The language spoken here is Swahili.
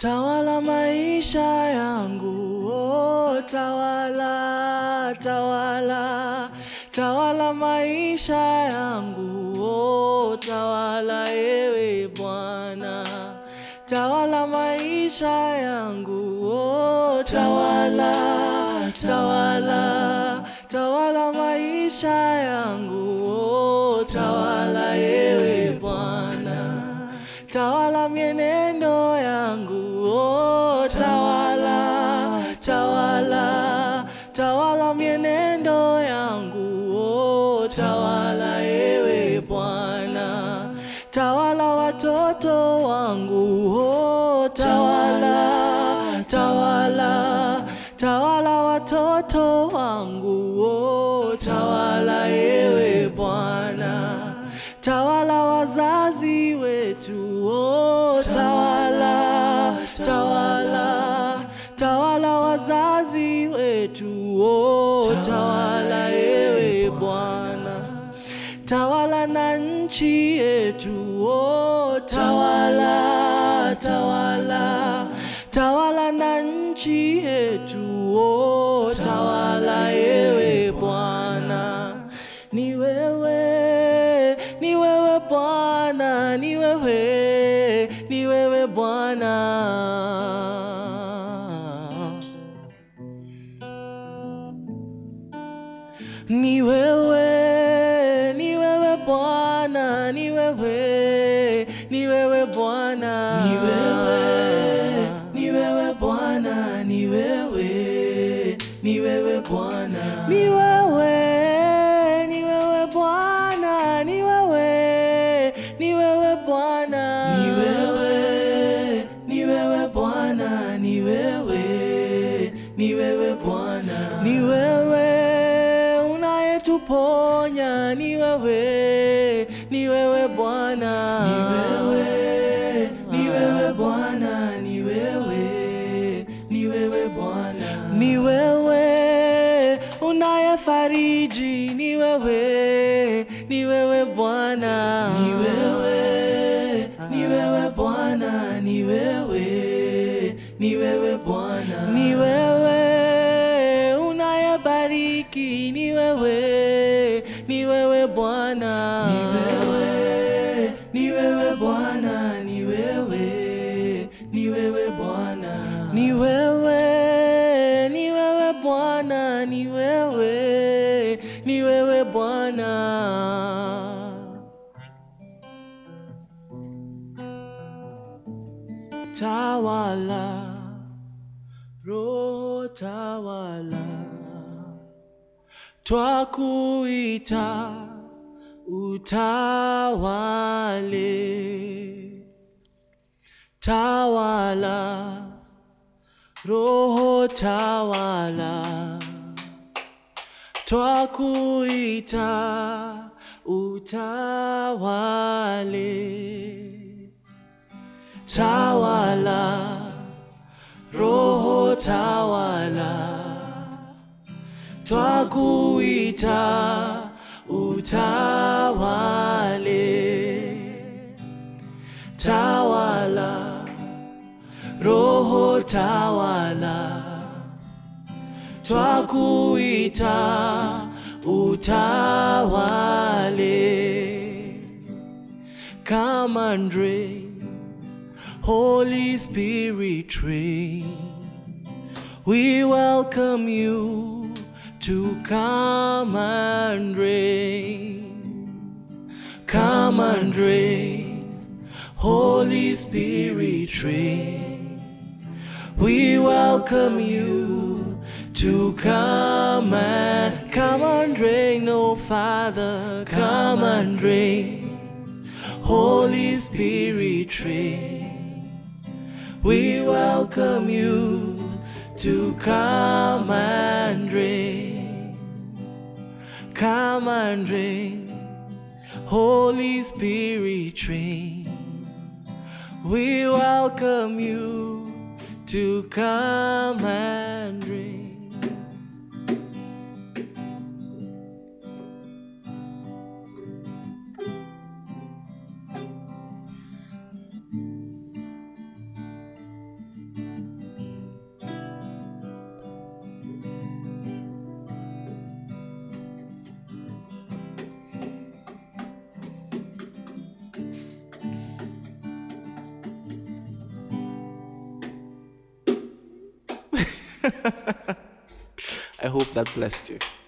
tawala maisha yangu, oh, tawala, tawala, tawala maisha yangu, oh, tawala ewe Bwana, tawala maisha yangu, oh, tawala, tawala, tawala maisha yangu, oh, tawala ewe Bwana, tawala mienendo yangu, oh, tawala, tawala, tawala mienendo yangu, oh, tawala ewe Bwana, tawala watoto wangu, oh, tawala, tawala, tawala watoto wangu, oh, tawala ewe Bwana, tawala wazazi wetu, oh, tawala, tawala, tawala wazazi wetu, oh, tawala ewe Bwana, tawala na nchi yetu, oh, tawala, tawala, tawala na nchi yetu, oh, tawala ewe Bwana, ni wewe, ni wewe Bwana, ni wewe, ni wewe Bwana. Ni wewe, ni wewe Bwana, ni wewe, ni wewe Bwana. Ni wewe, ni wewe Bwana, ni wewe, ni wewe Bwana. Ni wewe, ni wewe Bwana, ni wewe, ni wewe Bwana. Ni wewe, ni wewe Bwana, ni wewe, ni wewe Bwana. Ni wewe unayetuponya, ni wewe, ni wewe Bwana. Ni wewe, ni wewe Bwana, ni wewe, ni wewe Bwana. Ni wewe unayefariji, ni wewe, ni wewe Bwana. Ni wewe, ni wewe Bwana, ni wewe, ni wewe Bwana. Ni wewe unayebariki, ni wewe, ni wewe Bwana. Ni wewe, ni wewe Bwana, ni wewe, ni wewe Bwana. Ni wewe, ni wewe Bwana, ni wewe, ni wewe Bwana. Tawala, Roho tawala, twakuita utawale. Tawala, Roho tawala, twakuita utawale. Tawala, Roho tawala, twakuita utawale. Tawala, Roho tawala, twakuita utawale. Come and reign. Holy Spirit reign. We welcome you to come and reign. Come and reign. Holy Spirit reign. We welcome you to come and come and reign, oh Father, come and reign. Holy Spirit reign. We welcome you to come and reign. Come and reign. Holy Spirit reign. We welcome you to come and reign. I hope that blessed you.